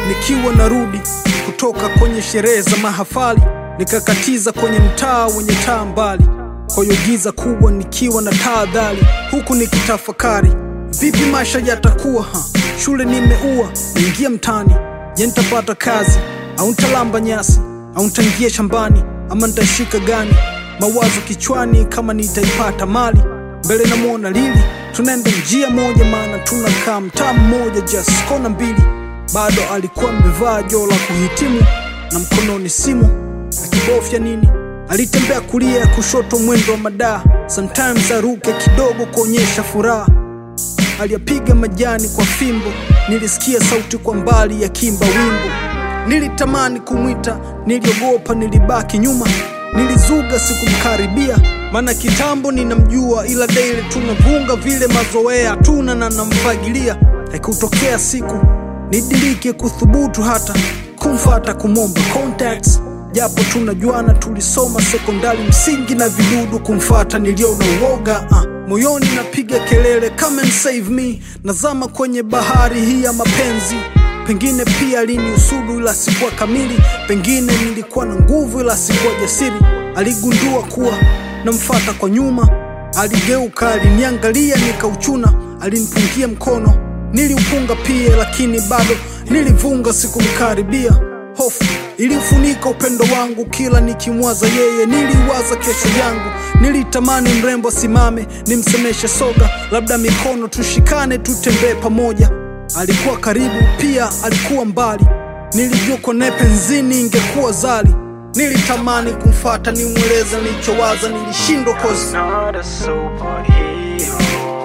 nikiwa narudi kutoka kwenye sherehe za mahafali, nikakatiza kwenye mtaa wenye taa mbali, kwa hiyo giza kubwa nikiwa na tahadhari, huku nikitafakari vipi maisha yatakuwa. Ha, shule nimeua, naingia mtani, je, nitapata kazi au nitalamba nyasi au nitaingia shambani ama nitashika gani? Mawazo kichwani kama nitaipata mali mbele, namwona Lili, tunaenda njia moja, maana tunakaa mtaa mmoja, just kona mbili. Bado alikuwa amevaa joo la kuhitimu na mkononi simu akibofya nini. Alitembea kulia ya kushoto, mwendo wa madaa, sometimes aruke kidogo kuonyesha furaha. Aliyapiga majani kwa fimbo, nilisikia sauti kwa mbali ya kimba wimbo. Nilitamani kumwita, niliogopa, nilibaki nyuma, nilizuga, sikumkaribia, maana kitambo ninamjua, ila daily tunavunga vile mazoea tuna na namfagilia. Haikutokea siku nidirike kuthubutu hata kumfata kumwomba contacts, japo tunajuana, tulisoma sekondari msingi na vidudu. Kumfata niliona uoga uh. Moyoni napiga kelele come and save me, nazama kwenye bahari hii ya mapenzi. Pengine pia aliniusudu ila sikuwa kamili, pengine nilikuwa na nguvu ila sikuwa jasiri. Aligundua kuwa namfata kwa nyuma, aligeuka, aliniangalia, nikauchuna, alinipungia mkono, niliupunga pia, lakini bado nilivunga, sikumkaribia. Hofu ilifunika upendo wangu, kila nikimwaza yeye niliwaza kesho yangu. Nilitamani mrembo asimame, nimsemeshe soga, labda mikono tushikane, tutembee pamoja. Alikuwa karibu pia alikuwa mbali, nilijua kone penzini ingekuwa zali. Nilitamani kumfata nimweleze nilichowaza, nilishindwa kozi not a superhero.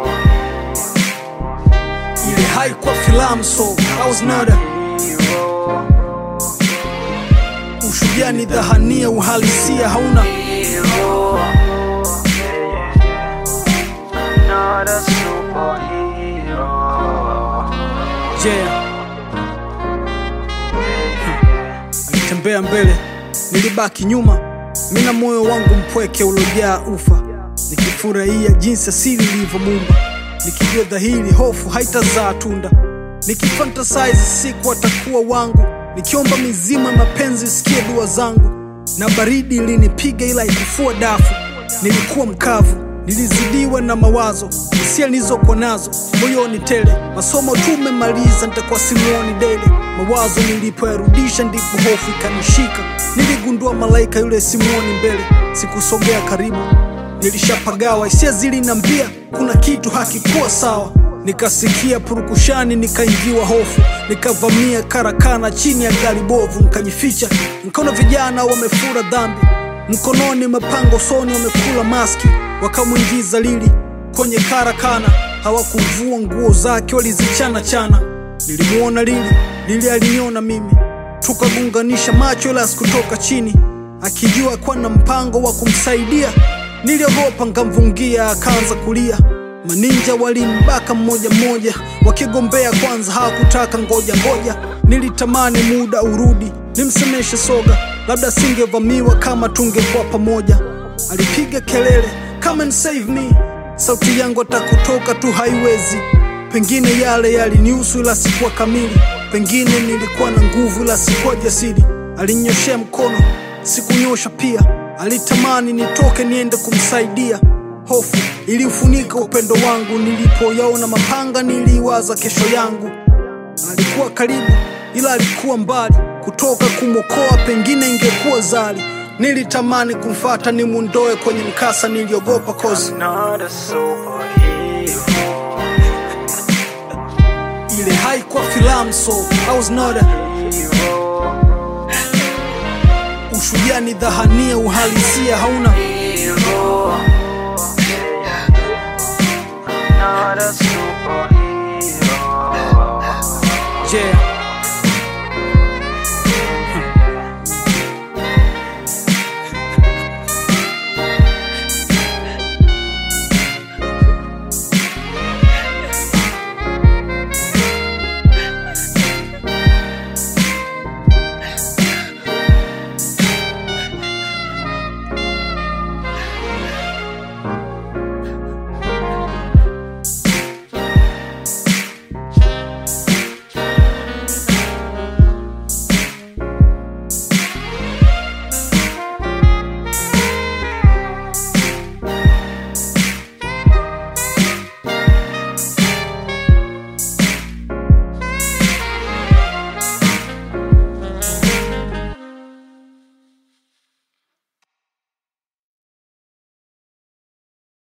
ile haikuwa filamu, so I was not a Hero, ushujaa, ni dhahania, uhalisia hauna hero. Yeah, yeah, yeah. Not a superhero. yeah. Alitembea mbele, nilibaki nyuma, mina moyo wangu mpweke ulojaa ufa, nikifurahia jinsi asili ilivyomuumba, nikijua dhahiri hofu haitazaa tunda, nikifantasize siku atakuwa wangu, nikiomba mizima mapenzi sikie dua zangu, na baridi ilinipiga ila ikufua dafu, nilikuwa mkavu, nilizidiwa na mawazo, hisia nilizokuwa nazo moyoni tele, masomo tumemaliza, nitakuwa simuoni dele. Mawazo nilipoyarudisha, ndipo hofu ikanishika, niligundua malaika yule simuoni mbele, sikusogea karibu, nilishapagawa, hisia zilinambia kuna kitu hakikuwa sawa. Nikasikia purukushani, nikaingiwa hofu, nikavamia karakana chini ya gari bovu, nikajificha, nikaona vijana wamefura dhambi mkononi mapanga, usoni wamekula maski, wakamwingiza Lili kwenye karakana. Hawakuvua nguo zake, walizichana chana. Nilimuona Lili, Lili aliniona mimi, tukagunganisha macho, ila sikutoka chini, akijua kuwa na mpango wa kumsaidia. Niliogopa, nkamvungia, akaanza kulia. Maninja walimbaka mmoja mmoja, wakigombea kwanza, hawakutaka ngoja ngoja. Nilitamani muda urudi, nimsemeshe soga, labda singevamiwa kama tungekuwa pamoja. Alipiga kelele come and save me, sauti yangu atakutoka tu haiwezi. Pengine yale yalinihusu ila sikuwa kamili, pengine nilikuwa na nguvu ila sikuwa jasiri. Alinyoshea mkono, sikunyosha pia, alitamani nitoke niende kumsaidia. Hofu iliufunika upendo wangu, nilipoyaona mapanga niliwaza kesho yangu. Alikuwa karibu ila alikuwa mbali, kutoka kumwokoa pengine ingekuwa zali. Nilitamani kumfata nimundoe kwenye mkasa, niliogopa kozi Not a superhero. ile haikuwa filamu, so I was not a Hero, ushujaa, ni dhahania, uhalisia hauna hero.